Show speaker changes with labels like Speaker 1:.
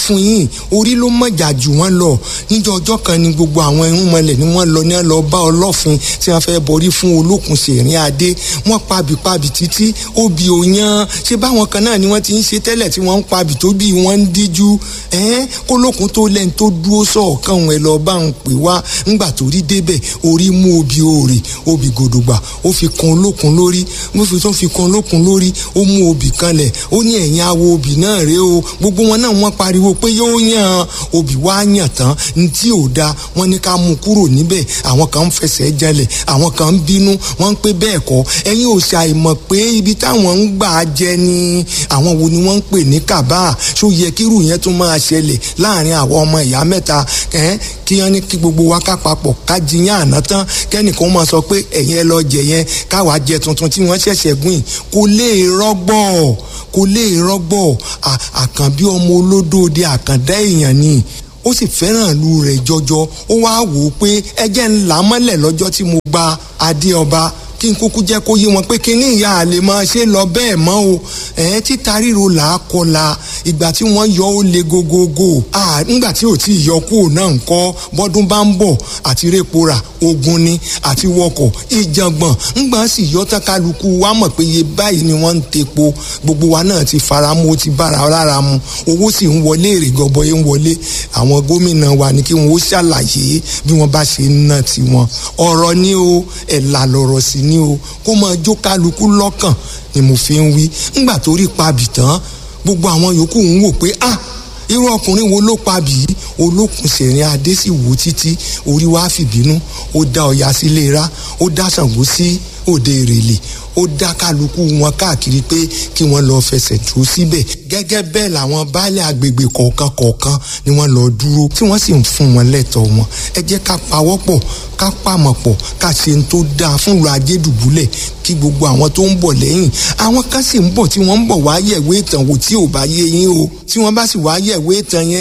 Speaker 1: fún yín orí ló mọ̀jà jù wọ́n lọ níjọ́ ọjọ́ kan ni gbogbo àwọn irúnmọlẹ̀ ni wọ́n lọ ní wọ́n lọ bá ọlọ́fin tí wọ́n fẹ́ borí fún olókùn sèrín adé wọ́n pabì pabì títí obì òyan ṣé báwọn kan náà ni wọ́n ti ń ṣe tẹ́lẹ̀ tí wọ́n ń pabì tó bí wọ́n ń díjú ẹ́n kólókùn tó lẹ́ni tó dúró sọ̀ọ̀kan òun ẹ̀ lọ bá ń pè wá ńgbà tó rí débẹ̀ orí mú obì òòrè obì gòdògbà ó fi kan olókùn lórí mo fi tó fi kan olókùn lórí ó mú obì kanlẹ̀ ó ní ẹ̀yìn awo obì náà rèé o gbogbo wọn náà wọ́n pariwo pé yóò yàn obì wá yàn tán ní tí ò da wọ́n ní ká mú kúrò níbẹ̀ àwọn kan ń fẹsẹ̀ jalẹ̀ àwọn kan ń bínú wọ́n ń pé bẹ́ẹ̀ kọ́ ẹ̀yin ò ṣàìmọ̀ pé ibi táwọn ń gbà jẹ ni àwọn wo ni wọ́n ń pè ní kàbá ṣó yẹ kírù yẹn tún máa ṣẹlẹ̀ láàrin àwọn ọmọ ìyá mẹ́ta kí wọ́n ní kí gbogbo wa ká papọ̀ ká jiyàn àná tán kẹ́nìkan máa sọ pé ẹ̀yin ẹ lọ jẹ yẹn káwa jẹ tuntun tí wọ́n ṣẹ̀ṣẹ̀ gbìn kò lè rọ́gbọ̀ kò lè rọ́gbọ̀ àkànbí ọmọ olódóde àkàndá èèyàn ni ó sì fẹ́ràn ìlú rẹ̀ jọjọ ó wá wò ó pé ẹjẹ́ ńlá mọ́lẹ̀ lọ́jọ́ tí mo gba adé ọba kí n kúkú jẹ́ kó yé wọn pé kí ní ìyá àlè máa ṣe lọ bẹ́ẹ̀ mọ́ o ẹ̀ títa ríro là á kọla ìgbà tí wọ́n yọ ó le gogogo nígbà tí ò tí ì yọ kúrò náà ń kọ́ bọ́dún bá ń bọ̀ àti répora ogun ni àti wọkọ̀ ìjàngbọ̀n ńgbà sì yọ tán kálukú wa mọ̀ pé iye báyìí ni wọ́n ń tepo gbogbo wa náà ti fara mu ó ti bára lára mu owó sì ń wọlé èrè gọbọyé ń wọlé àwọn gómìnà wa ni kí wọn ó ṣàlàyé bí wọ́n bá ṣe ń ná tiwọn ọ̀rọ̀ ni o ẹ̀là lọ̀rọ̀ sí ni o kó máa jó kálukú lọ́kàn ni mo fi ń wí ńgbà tó rí pabì tán gbogbo àwọn yòókù ń wò pé ah irú ọkùnrin wo ló pabì yìí olókùn sẹ̀rin adé sì wò títí orí wa fìbínú ó dá ọya sílé ra ó dá Ṣàngó sí òde ìrèlè ó dá kálukú wọn káàkiri pé kí wọ́n lọ fẹsẹ̀ dúró síbẹ̀ gẹ́gẹ́ bẹ́ẹ̀ làwọn baálé agbègbè kọ̀ọ̀kan kọ̀ọ̀kan ni wọ́n lọ dúró tí wọ́n sì ń fún wọn lẹ́tọ̀ọ́ wọn ẹ jẹ́ ká pawọ́pọ̀ ká pàmọ̀ pọ̀ ká ṣe ń tó dáa fún ìlú ajédùbúlẹ̀ kí gbogbo àwọn tó ń bọ̀ lẹ́yìn àwọn kan sì ń bọ̀ tí wọ́n ń bọ̀ wá yẹ̀wé ìtàn wò tí ò bá yé yín o tí wọ́n bá sì wá yẹ̀wé ìtàn yẹn